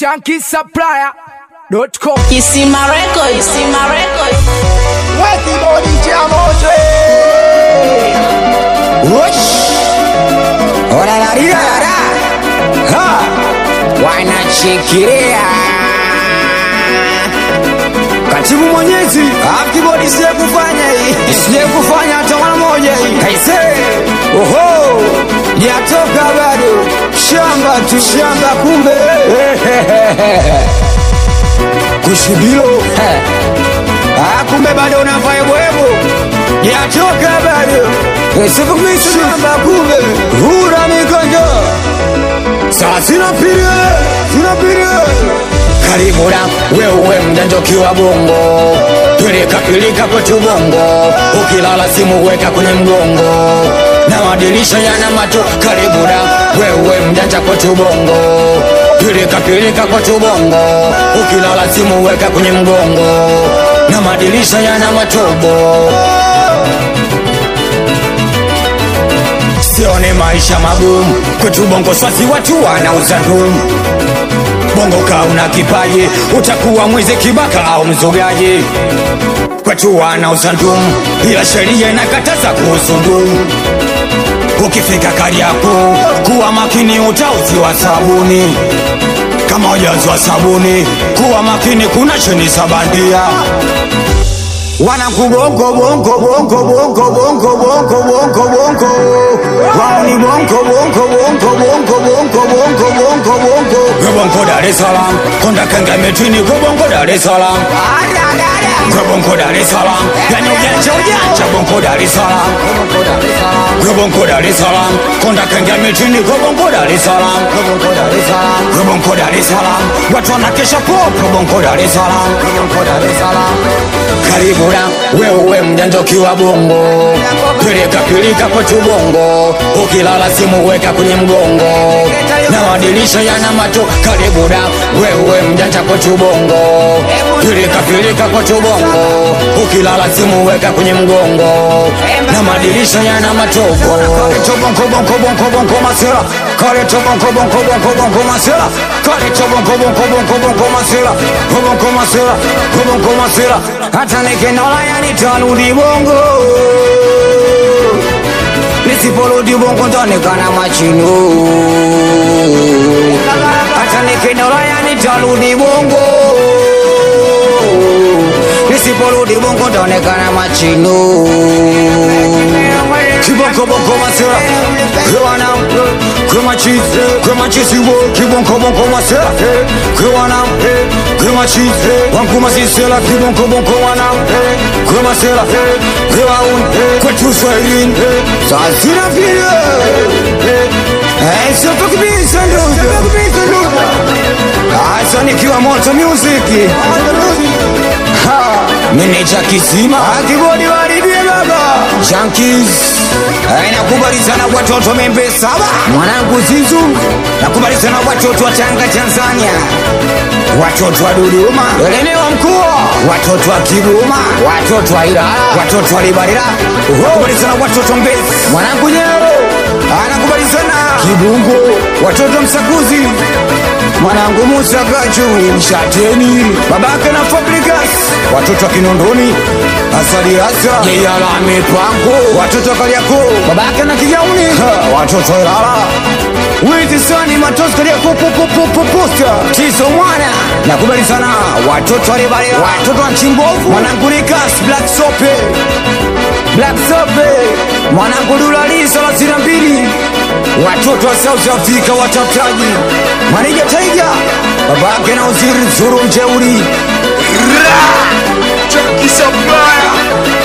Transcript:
shankisupplier.com Kisima Record, Kisima Record. Kibodi cha moto Wosh Orararira Ha Wanachikiria Katibu mwenyezi Kibodi siye kufanya hii Siye kufanya hata mara moja hii Kaise Oho Yatoka bado Shamba tu shamba kumbe Kushibilo Ah, kumbe bado unafanya bwebo yatoka bado sikumisamba kumbe hura mikonjo saa sinapirie sinapirie karibu na wewe mjanjokiwa bongo pilikapilika kwetu bongo ukilala simu weka kwenye mgongo na madirisha yana mato karibu na wewe mjanja kwetu bongo pilikapilika kwetu bongo ukilala simu weka kwenye mgongo na madirisha yana matobo sione maisha magumu kwetu bongo swasi watu wanauza ndumu bongo kauna kipaji utakuwa mwizi kibaka au mzogaji kwetu wanauza ndumu ila sheria inakataza kuhusu ndumu ukifika kariako kuwa makini utauziwa sabuni kama hujazwa sabuni kuwa makini kuna cheni za bandia wanakubongo bongo bongo bongo bongo bongo bongo bongo wao ni bongo bongo bongo bongo bongo bongo bongo bongo bongo Dar es Salaam konda kanga metini bongo Dar es Salaam bongo Dar es Salaam yani ujanja ujanja bongo Dar es Salaam bongo Dar es Salaam konda kanga metini bongo Dar es Salaam bongo Dar es Salaam watu wanakesha popo bongo Dar es Salaam Dar es Salaam karibu na wewe mjanja ukiwa bongo pilika pilika kwetu bongo ukilala simu weka kwenye mgongo na madirisha yana mato karibu na wewe mjanja kwetu bongo pilika pilika kwetu bongo ukilala simu weka kwenye mgongo na madirisha yana matobo Kaleto bongo bongo bongo bongo masela Kaleto bongo bongo bongo bongo masela Kaleto bongo bongo bongo bongo masela Bongo masela bongo masela hata nikinola yani tarudi bongo nisiporudi bongo ntaonekana machino hata nikinola yani tarudi bongo nisiporudi bongo ntaonekana machino kibonko bonko masera kwana kama cheese kama cheese wo kibonko bonko masera kwana kama cheese wangu masisela kibonko bonko wana kama sela kama un kwetu swahilini sasina pia Eh, sio tukibisa ndugu Asa nikiwa moto music Ha, meneja kisima akibodi waribie baba Junkies Eh, nakubali sana watoto membe saba mwanangu Zizu nakubali sana watoto wa Tanga Tanzania watoto wa Dodoma elemewa mkoa watoto wa Kigoma watoto wa Ilala watoto wa Libarira nakubali sana watoto Mbezi mwanangu Nyero anakubali sana Kibungo watoto Msakuzi mwanangu Musa Gachu Mshateni babake na Fabrikas watoto wa Kinondoni Asali Asa Jeyala Mipango watoto wa Kariako babake na Kijauni Ha, watoto wa Ilala Witi sani matozi Kariako popopopoposta Tizo mwana nakubali sana watoto wa Libarira watoto wa Chimbovu mwanangu Nikas Black Sope Black Sope mwanangu Dulali thelathini na mbili watoto wa South Africa watafutaji Manija Taiga babake na uziri Zuru Mjeuri Shankisupplier